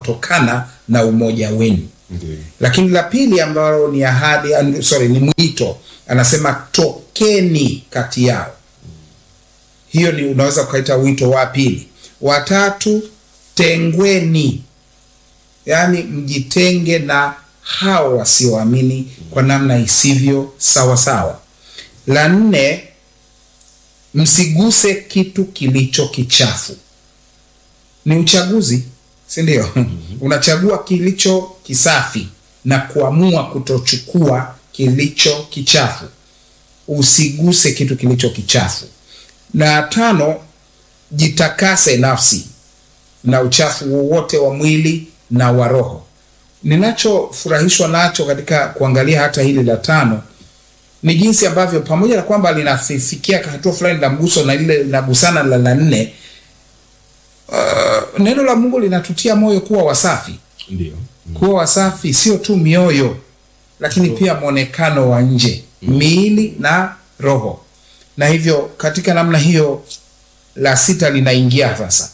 inayotokana na umoja wenu. Ndiyo. Lakini la pili ambalo ni ahadi, and- sorry, ni mwito, anasema tokeni kati yao. Hiyo ni unaweza ukaita wito wa pili. Watatu, tengweni, yaani mjitenge na hao wasioamini kwa namna isivyo sawasawa. La nne, msiguse kitu kilicho kichafu. Ni uchaguzi, si ndio? Unachagua kilicho kisafi na kuamua kutochukua kilicho kichafu. Usiguse kitu kilicho kichafu. Na tano, jitakase nafsi na uchafu wowote wa mwili na wa roho. Ninachofurahishwa nacho katika kuangalia hata hili la tano ni jinsi ambavyo pamoja na kwamba linafikia hatua fulani la mguso na lile linagusana la la nne, uh, neno la Mungu linatutia moyo kuwa wasafi. Ndiyo. Kuwa wasafi sio tu mioyo, lakini pia mwonekano wa nje, miili na roho. Na hivyo katika namna hiyo, la sita linaingia sasa,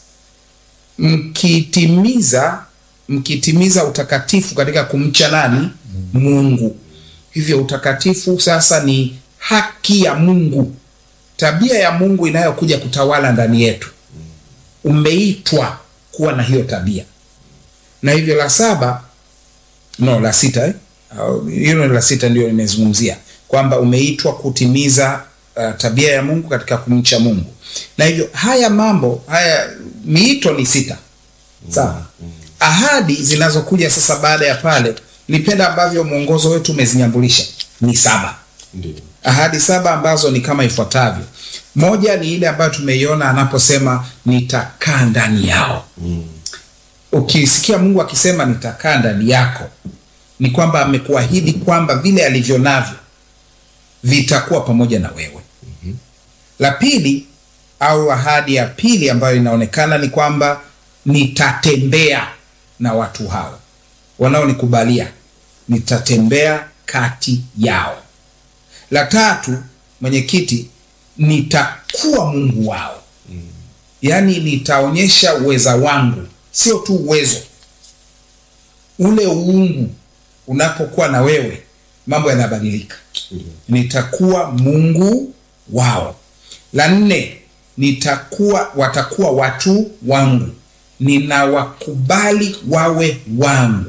mkitimiza mkitimiza utakatifu katika kumcha nani? Mungu. Hivyo utakatifu sasa ni haki ya Mungu, tabia ya Mungu inayokuja kutawala ndani yetu. Umeitwa kuwa na hiyo tabia, na hivyo la saba no, la sita eh? Au, hilo ni la sita ndio nimezungumzia kwamba umeitwa kutimiza uh, tabia ya Mungu katika kumcha Mungu, na hivyo haya mambo haya, miito ni sita, sawa. Ahadi zinazokuja sasa baada ya pale, nipenda ambavyo mwongozo wetu umezinyambulisha ni saba Ndiyo. ahadi saba ambazo ni kama ifuatavyo. Moja ni ile ambayo tumeiona anaposema nitakaa ndani yao. Mm. Ukisikia Mungu akisema nitakaa ndani yako, ni kwamba amekuahidi kwamba vile alivyo navyo vitakuwa pamoja na wewe. La pili au ahadi ya pili ambayo inaonekana ni kwamba nitatembea na watu hao wanaonikubalia, nitatembea kati yao. La tatu, mwenyekiti, nitakuwa Mungu wao, yaani nitaonyesha uweza wangu, sio tu uwezo. Ule uungu unapokuwa na wewe, mambo yanabadilika. Ndiyo. Nitakuwa Mungu wao. La nne, nitakuwa watakuwa watu wangu, ninawakubali wawe wangu.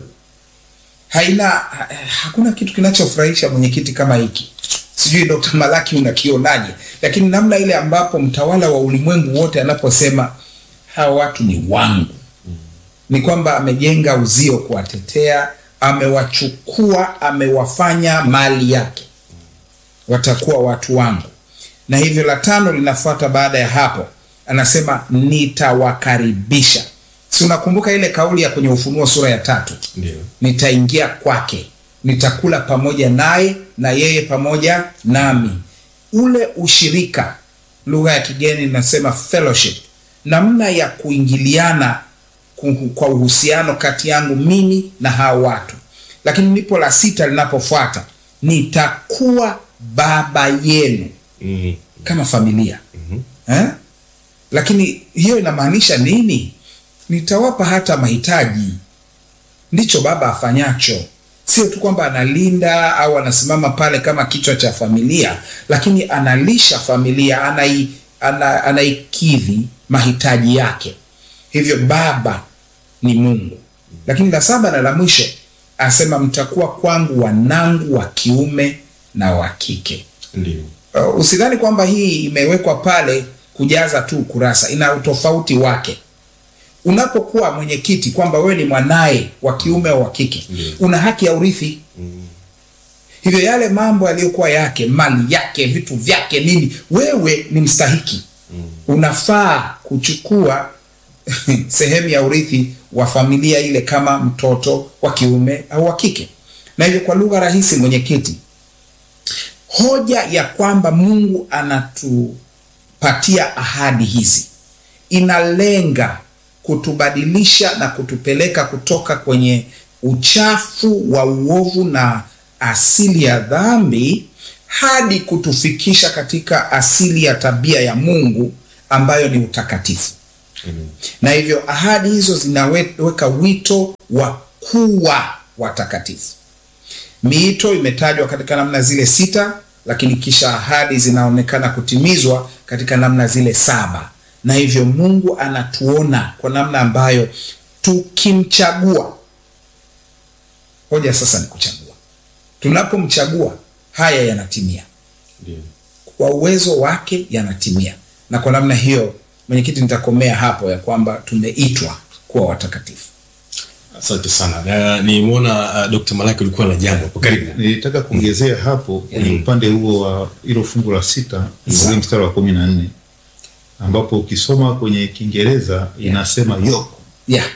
Haina ha, hakuna kitu kinachofurahisha mwenyekiti kama hiki. Sijui Dr. Malaki unakionaje, lakini namna ile ambapo mtawala wa ulimwengu wote anaposema hawa watu ni wangu, ni kwamba amejenga uzio kuwatetea, amewachukua, amewafanya mali yake, watakuwa watu wangu. Na hivyo la tano linafuata baada ya hapo, anasema nitawakaribisha. Si unakumbuka ile kauli ya kwenye Ufunuo sura ya tatu? Ndiyo. nitaingia kwake, nitakula pamoja naye na yeye pamoja nami. Ule ushirika, lugha ya kigeni inasema fellowship, namna ya kuingiliana ku- kwa uhusiano kati yangu mimi na hao watu. Lakini ndipo la sita linapofuata, nitakuwa baba yenu Mm. kama familia eh? Lakini hiyo inamaanisha nini? Nitawapa hata mahitaji. Ndicho baba afanyacho, sio tu kwamba analinda au anasimama pale kama kichwa cha familia, lakini analisha familia, anai, ana, anaikidhi mahitaji yake. Hivyo baba ni Mungu. Lakini la saba na la mwisho asema mtakuwa kwangu wanangu wa kiume na wa kike. Ndiyo. Uh, usidhani kwamba hii imewekwa pale kujaza tu kurasa, ina utofauti wake. Unapokuwa mwenyekiti kwamba wewe ni mwanaye wa kiume au wa kike, Ndiyo. una haki ya urithi. Hivyo yale mambo yaliyokuwa yake, mali yake, vitu vyake, nini, wewe ni mstahiki, unafaa kuchukua sehemu ya urithi wa familia ile kama mtoto wa kiume au wa kike. Na hivyo kwa lugha rahisi, mwenyekiti, hoja ya kwamba Mungu anatupatia ahadi hizi inalenga kutubadilisha na kutupeleka kutoka kwenye uchafu wa uovu na asili ya dhambi hadi kutufikisha katika asili ya tabia ya Mungu ambayo ni utakatifu. na hivyo ahadi hizo zinaweka wito wa kuwa watakatifu. Miito imetajwa katika namna zile sita, lakini kisha ahadi zinaonekana kutimizwa katika namna zile saba, na hivyo Mungu anatuona kwa namna ambayo tukimchagua. Hoja sasa ni kuchagua. Tunapomchagua haya yanatimia Ndio. kwa uwezo wake yanatimia, na kwa namna hiyo, mwenyekiti, nitakomea hapo ya kwamba tumeitwa kuwa watakatifu. Asante sana. Na nimeona uh, Dr. Malaki ulikuwa na jambo hapo. Karibu. Nilitaka kuongezea hapo kwenye upande huo wa hilo fungu la sita ule mstari wa kumi na nne ambapo ukisoma kwenye Kiingereza inasema yoke. Yeah.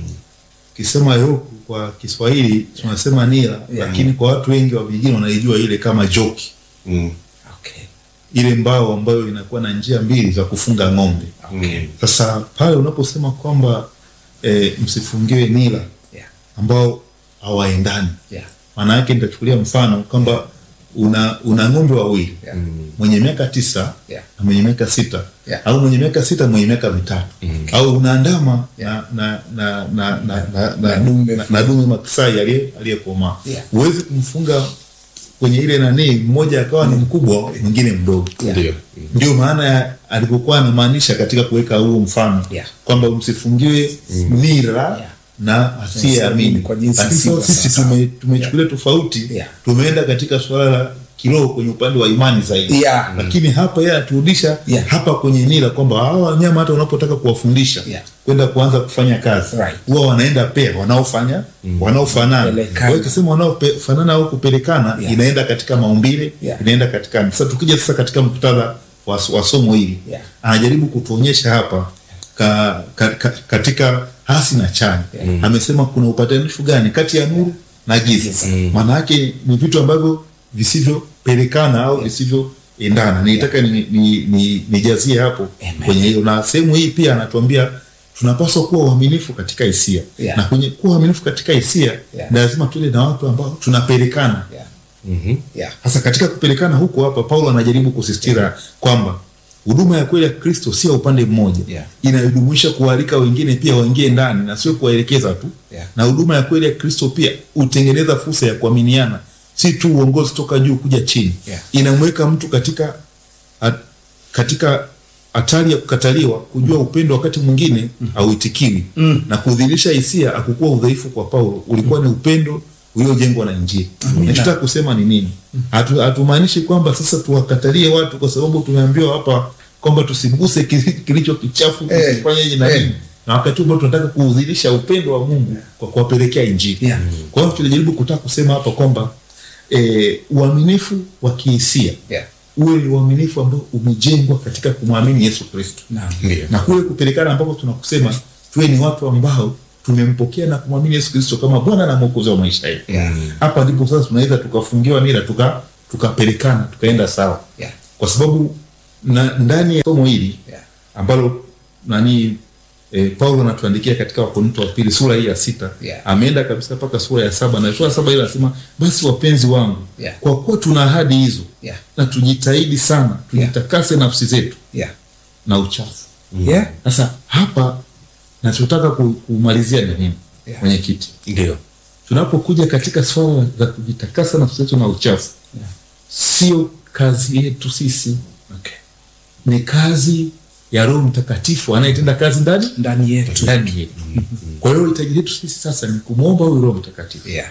Ukisema yoke kwa Kiswahili tunasema nira, lakini kwa watu wengi wa vijijini wanaijua ile kama joki, Mm. Okay. ile mbao ambayo inakuwa na njia mbili za kufunga ng'ombe. Mm. Sasa pale unaposema kwamba e, msifungiwe nira Yeah. ambao hawaendani Yeah. maana yake nitachukulia mfano kwamba una una ng'ombe wawili Yeah. mwenye miaka tisa Yeah. na mwenye miaka sita Yeah. au mwenye miaka sita mwenye miaka mitatu au una ndama Yeah. na na na na na Na na dume na- na dume maksai aliye aliyekomaa Yeah. huwezi kumfunga kwenye ile nani mmoja akawa ni mkubwa mwingine mdogo Yeah. Ndio. ndio maana ya alipokuwa anamaanisha katika kuweka huo mfano Yeah. kwamba msifungiwe nira Yeah. na asiyeamini. Kwa jinsi Lakini isivyo sasa sisi sawasawa. tume- tumechukulia tofauti, Yeah. tumeenda katika suala la kiroho kwenye upande wa imani zaidi Yeah. lakini hapa yeye aturudisha Yeah. hapa kwenye nira kwamba hawa wanyama hata unapotaka kuwafundisha Yeah. kwenda kuanza kufanya kazi Right. huwa wanaenda pea wanaofanya wanaofanana Pelekana. Kwa hiyo ukisema wanaofanana au kupelekana Yeah. inaenda katika maumbile Yeah. inaenda katika sasa tukija sasa katika muktadha wa, wa somo hili Yeah. anajaribu kutuonyesha hapa ka, ka, ka, katika hasi na chanya amesema kuna upatanisho gani kati ya nuru na giza maana yake ni vitu ambavyo visivyopelekana au visivyoendana nilitaka ni, ni, ni, nijazie hapo Amen. kwenye hiyo na sehemu hii pia anatuambia tunapaswa kuwa uaminifu katika hisia Yeah. na kwenye kuwa uaminifu katika hisia Yeah. lazima tuwe na watu ambao tunapelekana Yeah. Mhm. Yeah. sasa katika kupelekana huko hapa paulo anajaribu kusisitiza kwamba huduma ya kweli ya kristo sio ya upande mmoja Yeah. inajumuisha kualika wengine pia waingie ndani na sio kuwaelekeza tu Yeah. na huduma ya kweli ya kristo pia hutengeneza fursa ya kuaminiana si tu uongozi toka juu kuja chini Yeah. inamweka mtu katika at, katika hatari ya kukataliwa kujua upendo wakati mwingine hauitikiwi na kudhihirisha hisia akukuwa udhaifu kwa paulo ulikuwa ni upendo uliojengwa na injili nachotaka kusema ni nini Hatu- hatumaanishi kwamba sasa tuwakatalie watu kwa sababu tumeambiwa hapa kwamba tusiguse kili- kilicho kichafu Eh, tusifanye hivi na eh. nini na wakati huo tunataka kuudhihirisha upendo wa mungu kwa kuwapelekea injili Yeah. kwa hiyo tunajaribu kutaka kusema hapa kwamba eh, uaminifu wa kihisia Yeah. uwe ni uaminifu ambao umejengwa katika kumwamini yesu kristo Naam. Ndio. na kule kupelekana ambapo tunakusema tuwe ni watu ambao tumempokea na kumwamini yesu kristo kama bwana na mwokozi wa maisha yetu Yeah. hapa ndipo sasa tunaweza tukafungiwa nira tuka tukapelekana tukaenda sawa Yeah. kwa sababu na, ndani ya somo hili Yeah. ambalo nani e, paulo anatuandikia katika wakorinto wa pili sura hii ya sita Yeah. ameenda kabisa mpaka sura ya saba na sura ya saba ile anasema basi wapenzi wangu Yeah. kwa kuwa tuna ahadi hizo Yeah. na tujitahidi sana tujitakase nafsi zetu Yeah. na uchafu Yeah. sasa hapa nachotaka ku- kumalizia ni nini Yeah. mwenyekiti Ndio. tunapokuja katika swala za kujitakasa nafsi zetu na uchafu Yeah. sio kazi yetu sisi Okay. ni kazi ya roho mtakatifu anayetenda kazi ndani Ndani yetu. ndani yetu kwa hiyo hitaji letu sisi sasa ni kumwomba huyu roho mtakatifu Yeah.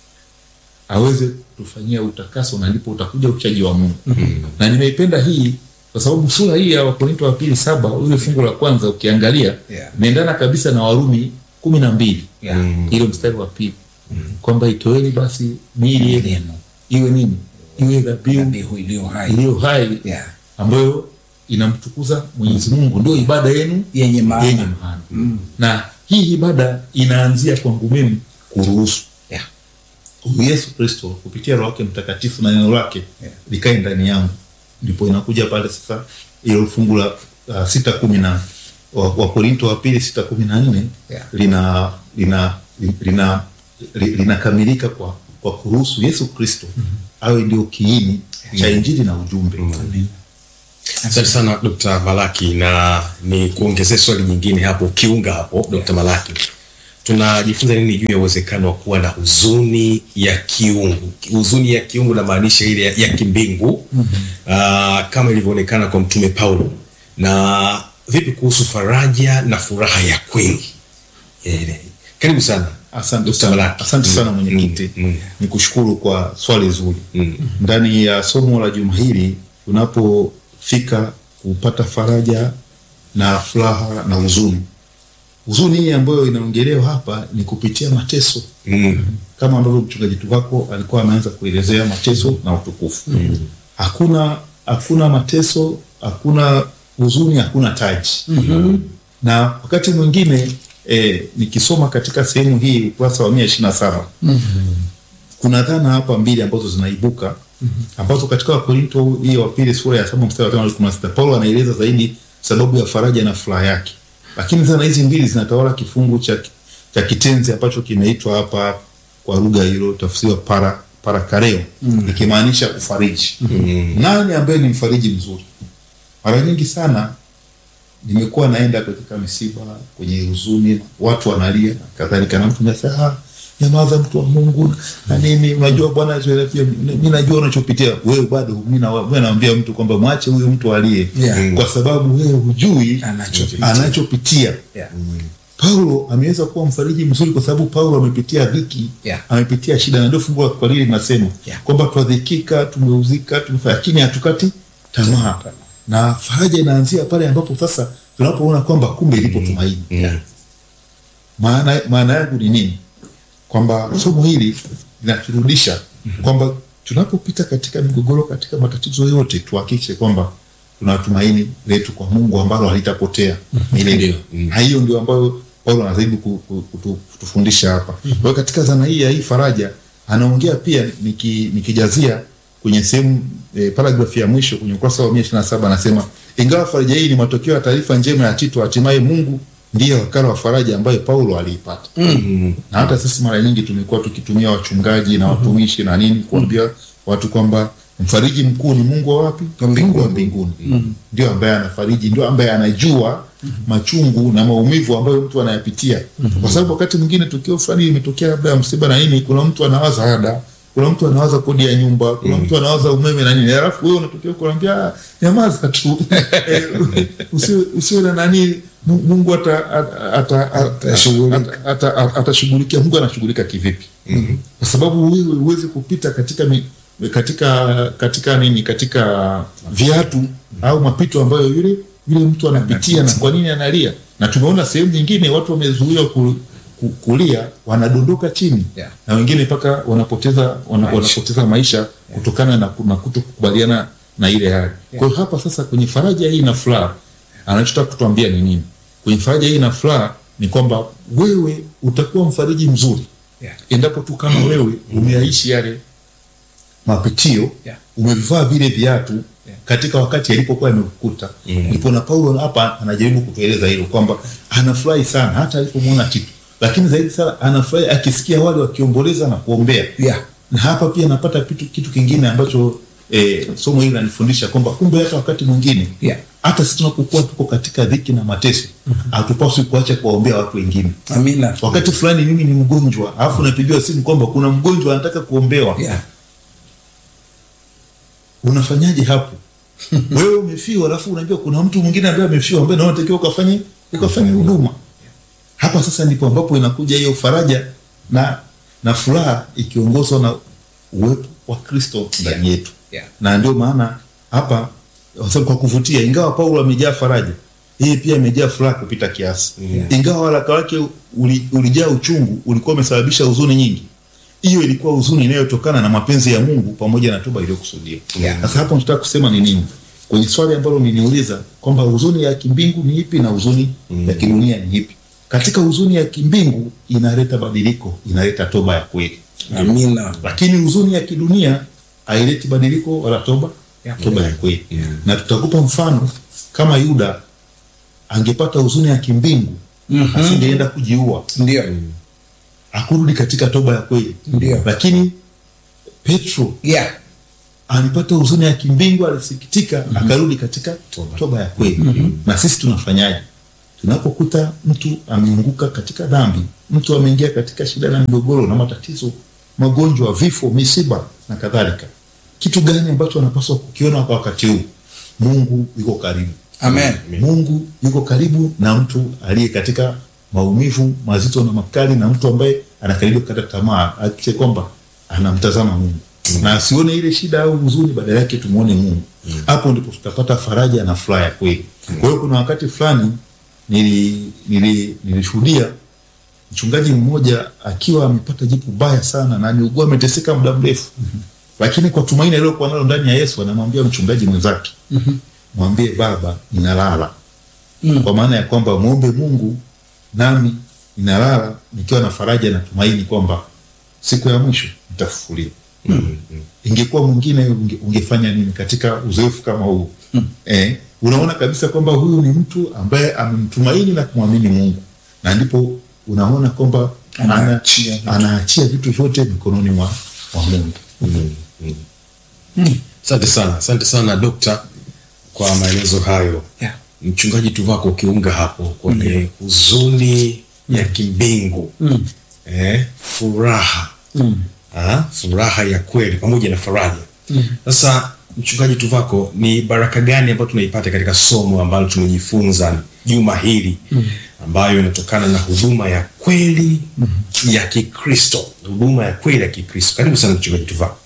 aweze kutufanyia utakaso na ndipo utakuja uchaji wa mungu na nimeipenda hii kwa sababu sura hii ya wakorinto wa pili saba ule fungu la kwanza ukiangalia Yeah. inaendana kabisa na warumi kumi na mbili Yeah. ile mstari wa pili kwamba itoeni basi miili yenu Yenu. iwe nini iwe dhabihu Dhabihu iliyo hai. iliyo hai Yeah. ambayo inamtukuza mwenyezi mungu ndio ibada yenu Yenye maana. yenye maana na hii ibada inaanzia kwangu mimi kuruhusu Yeah. huyu yesu kristo kupitia roho wake mtakatifu na neno lake Yeah. likae ndani yangu ndipo inakuja pale sasa ilo fungu la uh, sita kumi na wa- wakorinto wa pili sita kumi na nne Yeah. lina lina lina li- linakamilika kwa kwa kuruhusu yesu kristo awe ndio kiini cha injili na ujumbe Asante sana Dr. Malaki, na ni kuongezea swali jingine hapo, ukiunga hapo Dr. Malaki, tunajifunza nini juu ya uwezekano wa kuwa na huzuni ya kiungu? Huzuni ya kiungu namaanisha ile ya, ya kimbingu mm-hmm. kama ilivyoonekana kwa Mtume Paulo, na vipi kuhusu faraja na furaha ya kweli? Eh, karibu sana Asante Dr. sana, Malaki. asante sana Mm, mwenyekiti. mm, mm. Nikushukuru kwa swali zuri. Mm. Ndani ya somo la juma hili tunapofika kupata faraja na furaha na huzuni. Huzuni hii ambayo inaongelewa hapa ni kupitia mateso, Mm. kama ambavyo mchungaji wako alikuwa ameanza kuelezea mateso na utukufu. Hakuna hakuna mateso, hakuna huzuni, hakuna taji. Na wakati mwingine eh, nikisoma katika sehemu hii ukurasa wa mia ishirini na saba kuna dhana hapa mbili ambazo zinaibuka ambazo katika Wakorinto hii wa pili sura ya saba mstari wa tano hadi kumi na sita Paulo anaeleza zaidi sababu ya faraja na furaha yake, lakini dhana hizi mbili zinatawala kifungu cha, cha kitenzi ambacho kinaitwa hapa kwa lugha hilo tafsiriwa para parakareo ikimaanisha ufariji. Nani ambaye ni mfariji mzuri? Mara nyingi sana nimekuwa naenda katika misiba kwenye huzuni, watu wanalia na kadhalika, na mtu anasema ah, nyamaza, mtu wa Mungu na nini, unajua Bwana Yesu pia, mimi najua unachopitia wewe, bado mimi na wewe naambia mtu kwamba mwache huyo mtu alie, Yeah. kwa sababu wewe hujui Anachopitia. anachopitia. Yeah. Paulo ameweza kuwa mfariji mzuri kwa sababu Paulo amepitia dhiki, Yeah. amepitia shida, na ndio fungu la Kiswahili linasema Yeah. kwamba twadhikika, tumeuzika, tumefanya, lakini hatukati tamaa, na faraja inaanzia pale ambapo sasa tunapoona kwamba kumbe lipo tumaini. Mm. Maana maana yangu ni nini? Kwamba somo hili linaturudisha kwamba tunapopita katika migogoro, katika matatizo yote, tuhakikishe kwamba tuna tumaini letu kwa Mungu ambalo halitapotea milele. Ndio. Mm. Na hiyo ndio ambayo Paulo anajaribu ku- ku- kutu- kutufundisha hapa. Kwa hiyo katika dhana hii ya hii faraja anaongea pia niki, nikijazia kwenye sehemu e, paragrafu ya mwisho kwenye ukurasa wa 127 anasema ingawa faraja hii ni matokeo ya taarifa njema ya Tito, hatimaye Mungu ndiye wakala wa faraja ambayo Paulo aliipata Mm. na hata sisi mara nyingi tumekuwa tukitumia wachungaji na watumishi na nini kuambia watu kwamba mfariji mkuu ni Mungu wa wapi? Wa mbinguni. Mungu wa mbinguni. Ndio ambaye anafariji, ndio ambaye anajua machungu na maumivu ambayo mtu anayapitia, kwa sababu wakati mwingine tukio fulani limetokea, labda ya msiba na nini, kuna mtu anawaza ada, kuna mtu anawaza kodi ya nyumba, kuna mtu anawaza umeme na nini, alafu wewe unatokea kuambia "Ah, nyamaza tu Eh, usiwe usiwe na nani, Mu- Mungu ata- ata- ata- Atashughulika. ata- ata- atashughulikia. Mungu anashughulika kivipi? Kwa sababu wewe huwezi kupita katika mi, katika katika nini, katika viatu au mapito ambayo yule yule mtu anapitia, na kwa nini analia? Na tumeona sehemu nyingine watu wamezuiwa ku, ku, kulia, wanadondoka chini Yeah. na wengine mpaka wanapoteza wana, wanapoteza maisha kutokana na, ku- na kutokubaliana na ile hali. Kwa hiyo hapa sasa kwenye faraja hii na furaha anachotaka kutuambia ni nini? Kwenye faraja hii na furaha ni kwamba wewe utakuwa mfariji mzuri Yeah. endapo tu kama wewe umeyaishi yale mapitio Yeah. umevivaa vile viatu Yeah. katika wakati alipokuwa amekukuta ndipo na Paulo hapa anajaribu kutueleza hilo kwamba anafurahi sana hata alipomwona Tito, lakini zaidi sana anafurahi akisikia wale wakiomboleza na kuombea Yeah. na hapa pia napata kitu, kitu kingine ambacho eh, somo hili linanifundisha kwamba kumbe hata wakati mwingine Yeah. hata sisi tunapokuwa tuko katika dhiki na mateso hatupaswi kuacha kuwaombea watu wengine. Amina. Wakati fulani mimi ni mgonjwa, alafu napigiwa simu kwamba kuna mgonjwa anataka kuombewa, Yeah. unafanyaje hapo? Wewe umefiwa, alafu unaambiwa kuna mtu mwingine ambaye amefiwa, ambaye nawe unatakiwa ukafanye ukafanye huduma. Hapa sasa ndipo ambapo inakuja hiyo faraja na na furaha ikiongozwa na uwepo wa Kristo ndani yetu Yeah. na ndio maana hapa kwa sababu kwa kuvutia, ingawa Paulo amejaa faraja, yeye pia amejaa furaha kupita kiasi. Yeah. Ingawa waraka wake uli, ulijaa uchungu, ulikuwa umesababisha huzuni nyingi, hiyo ilikuwa huzuni inayotokana na mapenzi ya Mungu pamoja na toba iliyokusudiwa. Yeah. Sasa hapo nataka kusema ni nini kwenye swali ambalo niniuliza kwamba huzuni ya kimbingu ni ipi na huzuni ya kidunia ni ipi? Katika huzuni ya kimbingu inaleta badiliko, inaleta toba ya kweli Amina. lakini huzuni ya kidunia haileti badiliko wala toba Ya toba ya kweli Yeah. na tutakupa mfano kama Yuda angepata huzuni ya kimbingu Mhm. asingeenda kujiua Ndio. akurudi katika toba ya kweli Ndio. lakini Petro Yeah. alipata huzuni ya kimbingu alisikitika akarudi katika toba, ya kweli na sisi tunafanyaje tunapokuta mtu ameanguka katika dhambi mtu ameingia katika shida na migogoro na matatizo magonjwa vifo misiba na kadhalika kitu gani ambacho anapaswa kukiona kwa wakati huu mungu yuko karibu Amen. mungu yuko karibu na mtu aliye katika maumivu mazito na makali na mtu ambaye anakaribia kukata tamaa akishe kwamba anamtazama mungu na asione ile shida au huzuni badala yake tumwone mungu hapo ndipo tutapata faraja na furaha ya kweli kwa hiyo kuna wakati fulani nili- nili- nilishuhudia mchungaji mmoja akiwa amepata jipu baya sana na ameugua ameteseka muda mrefu lakini kwa tumaini aliyokuwa nalo ndani ya yesu anamwambia mchungaji mwenzake mwambie baba ninalala Mm. kwa maana ya kwamba mwombe mungu nami ninalala nikiwa na faraja na tumaini kwamba siku ya mwisho nitafufuliwa ingekuwa mwingine unge, ungefanya nini katika uzoefu kama huu eh, unaona kabisa kwamba huyu ni mtu ambaye amemtumaini na kumwamini mungu na ndipo unaona kwamba ana- Anaachia vitu. anaachia vitu vyote mikononi mwa, mwa mungu Asante sana, asante sana dokta kwa maelezo hayo. Yeah. Mchungaji Tuvako, ukiunga hapo kwenye huzuni ya kimbingu eh, furaha ah, furaha ya kweli pamoja na faraja. Sasa mchungaji Tuvako, ni baraka gani ambayo tunaipata katika somo ambalo tumejifunza juma hili ambayo inatokana na huduma ya kweli ya Kikristo, huduma ya kweli ya Kikristo? Karibu sana mchungaji Tuvako.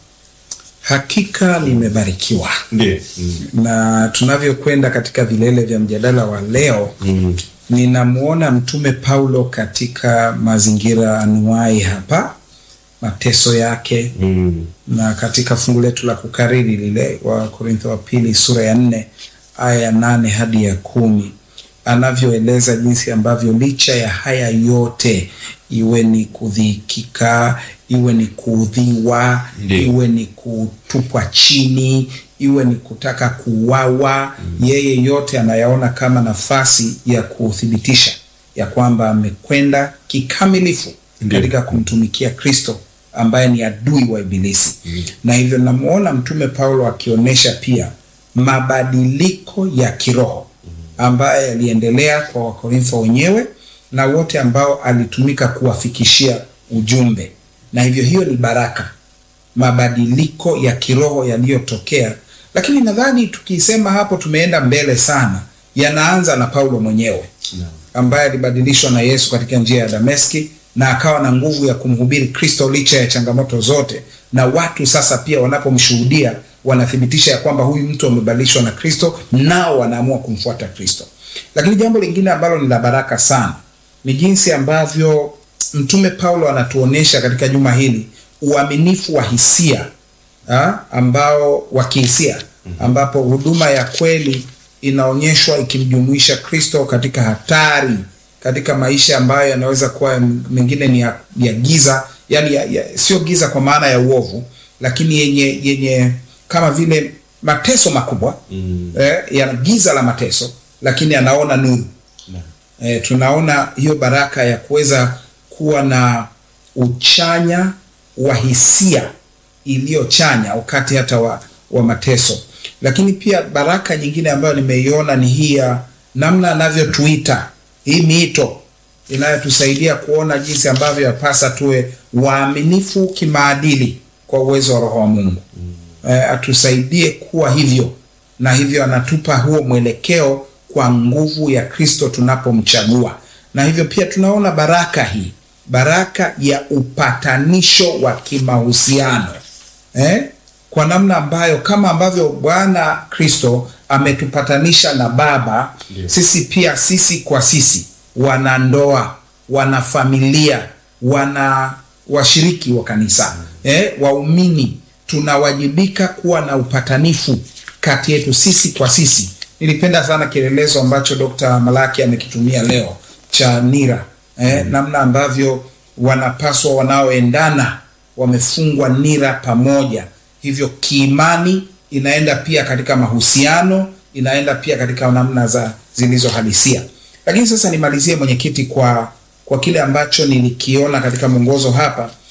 Hakika nimebarikiwa Ndiyo. Mm. na tunavyokwenda katika vilele vya mjadala wa leo Mm. ninamwona mtume Paulo katika mazingira anuai hapa, mateso yake Mm. na katika fungu letu la kukariri lile wa Korintho wa pili sura ya nne aya ya nane hadi ya kumi anavyoeleza jinsi ambavyo licha ya haya yote, iwe ni kudhikika, iwe ni kuudhiwa, Ndiyo. iwe ni kutupwa chini, iwe ni kutaka kuuawa, yeye yote anayaona kama nafasi ya kuthibitisha ya kwamba amekwenda kikamilifu Ndiyo. katika kumtumikia Kristo ambaye ni adui wa Ibilisi. Na hivyo namuona Mtume Paulo akionyesha pia mabadiliko ya kiroho ambaye yaliendelea kwa Wakorintho wenyewe na wote ambao alitumika kuwafikishia ujumbe, na hivyo hiyo ni baraka, mabadiliko ya kiroho yaliyotokea. Lakini nadhani tukisema hapo tumeenda mbele sana, yanaanza na Paulo mwenyewe ambaye alibadilishwa na Yesu katika njia ya Dameski na akawa na nguvu ya kumhubiri Kristo licha ya changamoto zote, na watu sasa pia wanapomshuhudia wanathibitisha ya kwamba huyu mtu amebadilishwa na Kristo, nao wanaamua kumfuata Kristo. Lakini jambo lingine ambalo ni la baraka sana ni jinsi ambavyo Mtume Paulo anatuonyesha katika juma hili uaminifu wa hisia ha, ambao wa kihisia ambapo huduma ya kweli inaonyeshwa ikimjumuisha Kristo katika hatari, katika maisha ambayo yanaweza kuwa mengine ni ya, ya giza, yani ya, ya, sio giza kwa maana ya uovu, lakini yenye yenye kama vile mateso makubwa Mm. eh, ya giza la mateso, lakini anaona nuru e, tunaona hiyo baraka ya kuweza kuwa na uchanya wa hisia iliyochanya wakati hata wa, wa mateso. Lakini pia baraka nyingine ambayo nimeiona ni hii ya namna anavyotuita hii miito inayotusaidia kuona jinsi ambavyo yapasa tuwe waaminifu kimaadili kwa uwezo wa Roho wa Mungu e, atusaidie kuwa hivyo, na hivyo anatupa huo mwelekeo kwa nguvu ya Kristo tunapomchagua. Na hivyo pia tunaona baraka hii, baraka ya upatanisho wa kimahusiano eh? kwa namna ambayo kama ambavyo Bwana Kristo ametupatanisha na Baba, Ndiyo. sisi pia sisi kwa sisi, wanandoa, wanafamilia, wana washiriki wa kanisa eh, waumini, tunawajibika kuwa na upatanifu kati yetu sisi kwa sisi. Nilipenda sana kielelezo ambacho Dr. Malaki amekitumia leo cha nira eh, namna ambavyo wanapaswa wanaoendana wamefungwa nira pamoja, hivyo kiimani inaenda pia katika mahusiano, inaenda pia katika namna za zilizohalisia. Lakini sasa nimalizie mwenyekiti, kwa kwa kile ambacho nilikiona katika mwongozo hapa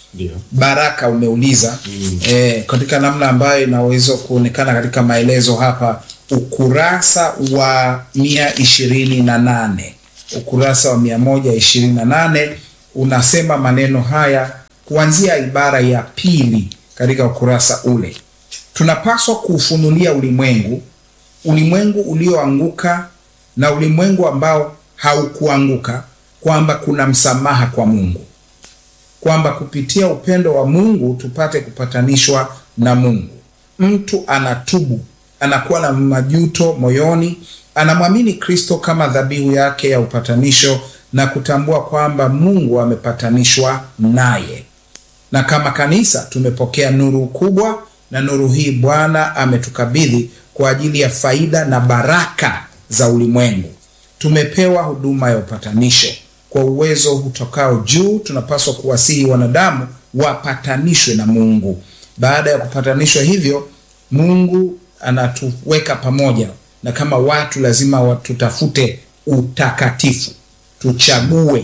Ndio. baraka umeuliza eh, katika namna ambayo inaweza kuonekana katika maelezo hapa ukurasa wa mia ishirini na nane ukurasa wa mia moja ishirini na nane unasema maneno haya kuanzia ibara ya pili katika ukurasa ule tunapaswa kuufunulia ulimwengu ulimwengu ulioanguka na ulimwengu ambao haukuanguka kwamba kuna msamaha kwa mungu kwamba kupitia upendo wa Mungu tupate kupatanishwa na Mungu. Mtu anatubu, anakuwa na majuto moyoni, anamwamini Kristo kama dhabihu yake ya upatanisho na kutambua kwamba Mungu amepatanishwa naye. Na kama kanisa tumepokea nuru kubwa, na nuru hii Bwana ametukabidhi kwa ajili ya faida na baraka za ulimwengu. Tumepewa huduma ya upatanisho kwa uwezo utokao juu. Tunapaswa kuwasihi wanadamu wapatanishwe na Mungu. Baada ya kupatanishwa hivyo, Mungu anatuweka pamoja, na kama watu lazima wa- tutafute utakatifu, tuchague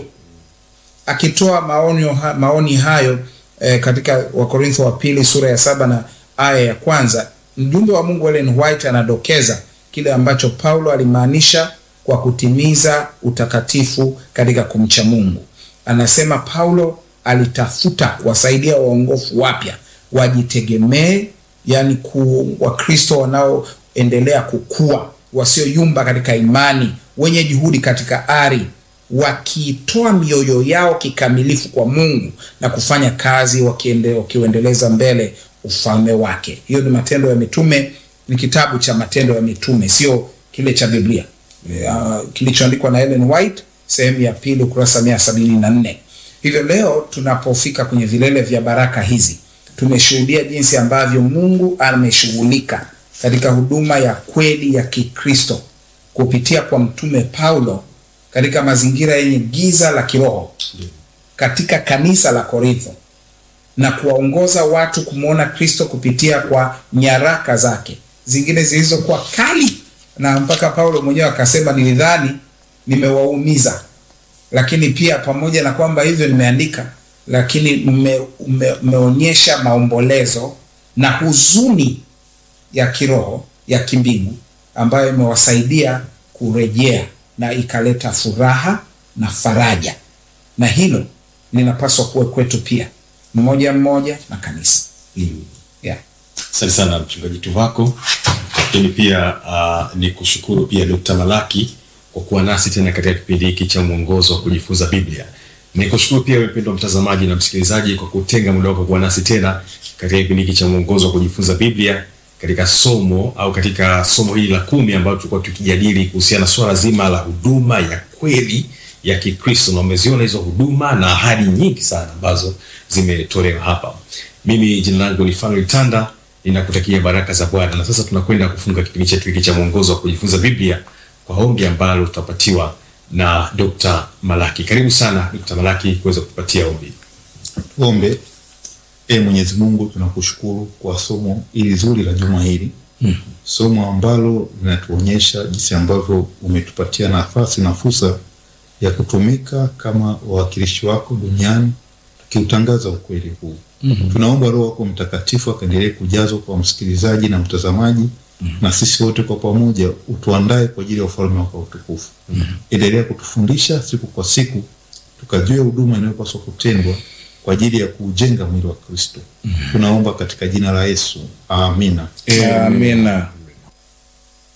akitoa maonyo, ha- maoni hayo eh, katika Wakorintho wa pili sura ya saba na aya ya kwanza mjumbe wa Mungu Ellen White anadokeza kile ambacho Paulo alimaanisha kwa kutimiza utakatifu katika kumcha Mungu. Anasema Paulo alitafuta kuwasaidia waongofu wapya wajitegemee, yani ku Wakristo wanaoendelea kukua, wasioyumba katika imani, wenye juhudi katika ari wakitoa mioyo yao kikamilifu kwa Mungu na kufanya kazi wakiende, wakiuendeleza mbele ufalme wake. Hiyo ni Matendo ya Mitume, ni kitabu cha Matendo ya Mitume, sio kile cha Biblia uh, kilichoandikwa na Ellen White, sehemu ya pili, ukurasa mia sabini na nne. Hivyo leo tunapofika kwenye vilele vya baraka hizi, tumeshuhudia jinsi ambavyo Mungu ameshughulika katika huduma ya kweli ya Kikristo kupitia kwa mtume Paulo katika mazingira yenye giza la kiroho katika kanisa la Korintho na kuwaongoza watu kumwona Kristo kupitia kwa nyaraka zake zingine zilizokuwa kali, na mpaka Paulo mwenyewe akasema, nilidhani nimewaumiza, lakini pia pamoja na kwamba hivyo nimeandika, lakini mmeonyesha maombolezo na huzuni ya kiroho ya kimbingu ambayo imewasaidia kurejea na ikaleta furaha na faraja, na hilo linapaswa kuwa kwetu pia, mmoja mmoja na kanisa yeah. Asante sana mchungaji Tuvako, lakini pia uh, ni kushukuru pia Dr. Malaki kwa kuwa nasi tena katika kipindi hiki cha mwongozo wa kujifunza Biblia. Ni kushukuru pia mpendwa mtazamaji na msikilizaji kwa kutenga muda wako kuwa nasi tena katika kipindi hiki cha mwongozo wa kujifunza Biblia katika somo au katika somo hili la kumi ambalo tulikuwa tukijadili kuhusiana na swala zima la huduma ya kweli ya Kikristo, na umeziona hizo huduma na ahadi nyingi sana ambazo zimetolewa hapa. Mimi jina langu ni Fanuel Tanda, ninakutakia baraka za Bwana, na sasa tunakwenda kufunga kipindi chetu hiki cha mwongozo wa kujifunza Biblia kwa ombi ambalo tutapatiwa na Dr. Malaki. Karibu sana Dr. Malaki kuweza kutupatia ombi. Tuombe. E Mwenyezi Mungu, tunakushukuru kwa somo hili zuri la juma hili mm. somo ambalo linatuonyesha jinsi ambavyo umetupatia nafasi na fursa ya kutumika kama wawakilishi wako duniani tukiutangaza ukweli huu mm-hmm. Tunaomba Roho wako Mtakatifu akaendelee kujazwa kwa msikilizaji na mtazamaji mm-hmm. na sisi wote kwa pamoja utuandae kwa ajili ya ufalme wako utukufu mm-hmm. Endelea kutufundisha siku kwa siku tukajue huduma inayopaswa kutendwa kwa ajili ya kuujenga mwili wa Kristo. Mm-hmm. Tunaomba katika jina la Yesu. Amina. Amina.